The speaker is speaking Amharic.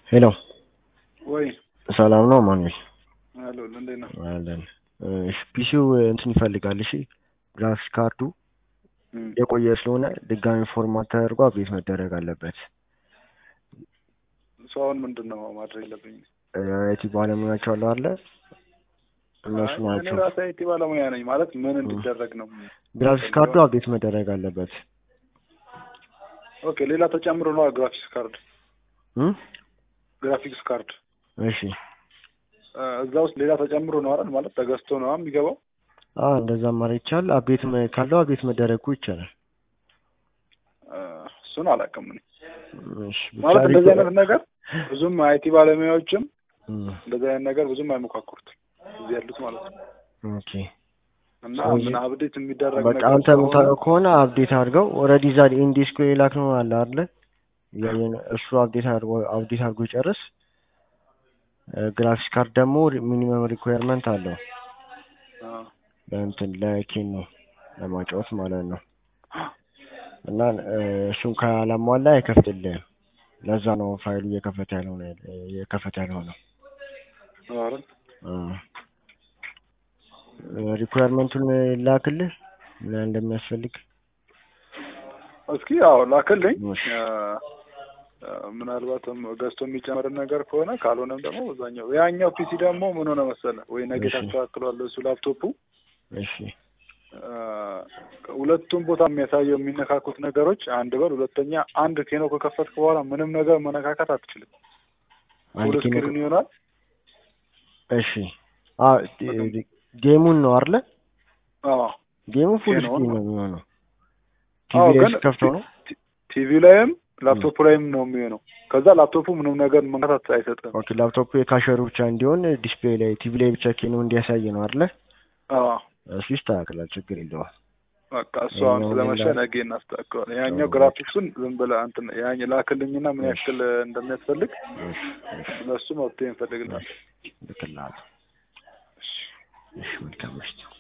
ሄሎ ወይ ሰላም ነው ማኑኤል? አሎ እንዴት ነው? አለን። እሺ ፒሲው እንትን ይፈልጋል። እሺ ግራፊክስ ካርዱ እም፣ የቆየ ስለሆነ ድጋሚ ፎርማት ተደርጎ አፕዴት መደረግ አለበት። ሰው አሁን ምንድን ነው ማድረግ የለብኝ? አይቲ ባለሙያቸው አለ አለ እነሱ እኔ ናቸው። ራሴ አይቲ ባለሙያ ነኝ ማለት ምን እንዲደረግ ነው? ግራፊክስ ካርዱ አፕዴት መደረግ አለበት። ኦኬ ሌላ ተጨምሮ ነው ግራፊክስ ካርድ እም? ግራፊክስ ካርድ እሺ እ፣ እዛ ውስጥ ሌላ ተጨምሮ ነው አይደል? ማለት ተገዝቶ ነው የሚገባው። አዎ እንደዛ ማድረግ ይቻላል። አፕዴት መ- ካለው አፕዴት መደረጉ ይቻላል። እ፣ እሱን አላውቅም እኔ እሺ ብቻ ማለት እንደዚህ ሪኮ- አይነት ነገር ብዙም አይቲ ባለሙያዎችም እም፣ እንደዚህ አይነት ነገር ብዙም አይሞካክሩት እዚህ ያሉት ማለት ነው። ኦኬ እና ስለዚህ ምን አብዴት የሚደረግ በቃ ነገር አንተ የምታውቀው ስለሆነ ከሆነ አፕዴት አድርገው ኦልሬዲ እዛ ኢንዲስኮ የላክ ነው አለ አይደለ? ያየን እሱ አፕዴት አድርጎ አፕዴት አድርጎ ይጨርስ። ግራፊክስ ካርድ ደግሞ ሚኒመም ሪኳየርመንት አለው አ፣ ለእንትን ለኬን ነው ለማጫወት ማለት ነው። እና እ፣ እሱን ካላሟላ አይከፍትልህም። ለዛ ነው ፋይሉ እየከፈተ ያልሆነ እየከፈተ ያልሆነው። አይደል? ሪኳየርመንቱን ላክልህ ምን ያህል እንደሚያስፈልግ እስኪ ያው ላክልኝ። እሺ። አ፣ አ፣ ምናልባትም ገዝቶ የሚጨምር ነገር ከሆነ ካልሆነም ደግሞ በዛኛው ያኛው ፒሲ ደግሞ ምን ሆነ መሰለ ወይ ነገ እሺ። ታስተካክሏለህ እሱ ላፕቶፑ እሺ አ፣ ሁለቱም ቦታ የሚያሳየው የሚነካኩት ነገሮች አንድ በል ሁለተኛ አንድ ኬኖ ከከፈትክ በኋላ ምንም ነገር መነካካት አትችልም። አንድ ፉል ኬኖ ስክሪን ይሆናል። እሺ አ ጌሙን ነው አይደለ? አዎ ጌሙ ፉል ኬኖውን ስክሪን ነው ነው። የሚሆነው። አዎ ቲቪ ላይ ግን ስከፍተው ነው። ቲቪ ላይም ላፕቶፕ ላይም ነው የሚሆነው። ከዛ ላፕቶፑ ምንም ነገር መንካት አይሰጥም። ኦኬ ላፕቶፑ የካሸሩ ብቻ እንዲሆን ዲስፕሌይ ላይ ቲቪ ላይ ብቻ ኬኖ እንዲያሳይ ነው አይደለ? አዎ እሱ ይስተካከላል፣ ችግር የለውም። በቃ እሱ አሁን ያኛው ስለመሸ ሌላ- ነገ እናስተካክለዋለን። ያኛው አዎ። ግራፊክሱን ዝም ብለህ እንትን ያኝ ላክልኝና ምን እሺ። ያክል እንደሚያስፈልግ እሺ እሺ ለሱ መፍትሄ እንፈልግልናል። ልክልሃለሁ። እሺ መልካም ምሽት።